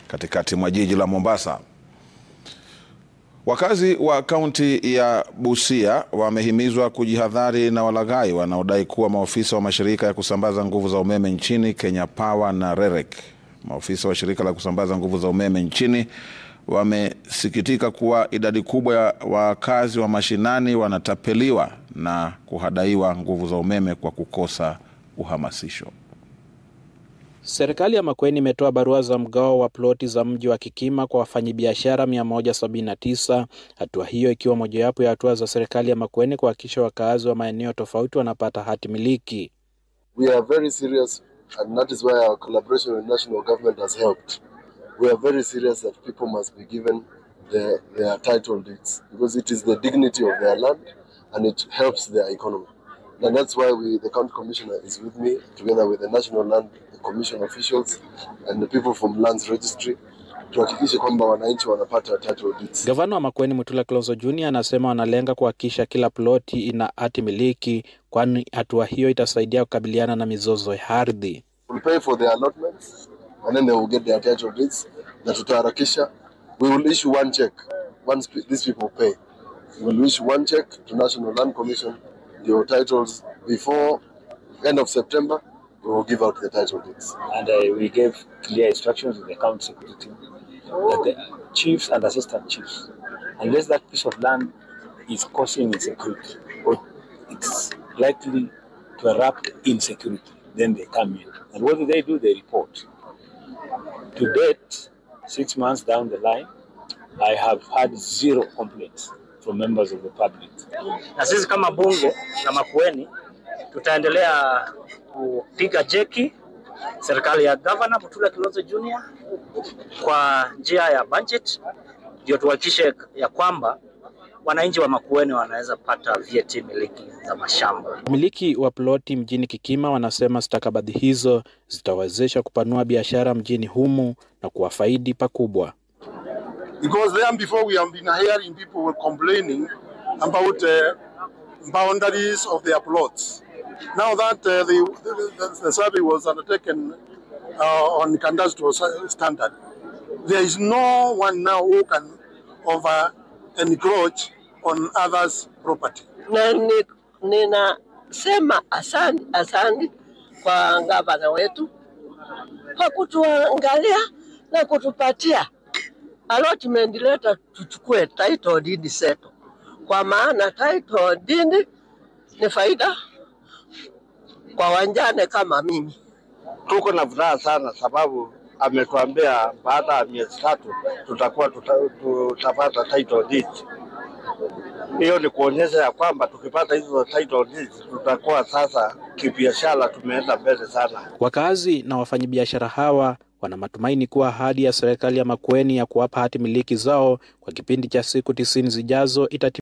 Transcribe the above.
katikati mwa jiji la Mombasa. Wakazi wa kaunti ya Busia wamehimizwa kujihadhari na walaghai wanaodai kuwa maofisa wa mashirika ya kusambaza nguvu za umeme nchini Kenya Power na REREC. Maofisa wa shirika la kusambaza nguvu za umeme nchini wamesikitika kuwa idadi kubwa ya wakazi wa mashinani wanatapeliwa na kuhadaiwa nguvu za umeme kwa kukosa uhamasisho. Serikali ya Makueni imetoa barua za mgao wa ploti za mji wa Kikima kwa wafanyabiashara 179, hatua hiyo ikiwa mojawapo ya hatua za serikali ya Makueni kuhakikisha wakaazi wa maeneo tofauti wanapata hati miliki. We are very serious and that is why our collaboration with national government has helped. We are very serious that people must be given their, their title deeds because it is the dignity of their land and it helps their economy. And that's why we, the county commissioner is with me together with the national land commission officials and the people from lands registry tuhakikishe kwamba wananchi wanapata title deeds. Gavana wa Makueni Mutula Kilonzo Junior anasema wanalenga kuhakikisha kila ploti ina hati miliki, kwani hatua hiyo itasaidia kukabiliana na mizozo ya ardhi. We'll pay for their allotments and then they will get their title deeds na tutaharakisha. We will issue one check once these people pay. We will issue one check to National Land Commission your titles before end of September we will give out the title deeds. And uh, we gave clear instructions to the county security team that the chiefs and assistant chiefs, unless that piece of land is causing insecurity or it's likely to erupt insecurity, then they come in. And what do they do? They report. To date, six months down the line, I have had zero complaints from members of the public. Na sisi kama bunge la Makueni tutaendelea kupiga jeki serikali ya gavana Mutula Kilonzo Junior kwa njia ya budget, ndio tuhakikishe ya kwamba wananchi wa Makueni wanaweza pata vyeti miliki za mashamba. Wamiliki wa ploti mjini Kikima wanasema stakabadhi hizo zitawezesha kupanua biashara mjini humu na kuwafaidi pakubwa. Because then before we have been hearing people were complaining about uh, boundaries of their plots. Now that uh, the, the, the survey was undertaken uh, on cadastral standard, there is no one now who can over encroach on others' property. Na ninasema asante, asante kwa gavana wetu kwa kutuangalia na kutupatia allotment letter, tuchukue title deed zetu, kwa maana title deed ni faida kwa wanjane kama mimi. Tuko na furaha sana sababu ametuambia baada ya miezi tatu tutakuwa tuta, tutapata title deed. Hiyo ni kuonyesha ya kwamba tukipata hizo title deeds tutakuwa sasa kibiashara tumeenda mbele sana. Wakazi na wafanyabiashara hawa wana matumaini kuwa ahadi ya serikali ya Makueni ya kuwapa hati miliki zao kwa kipindi cha siku tisini zijazo itati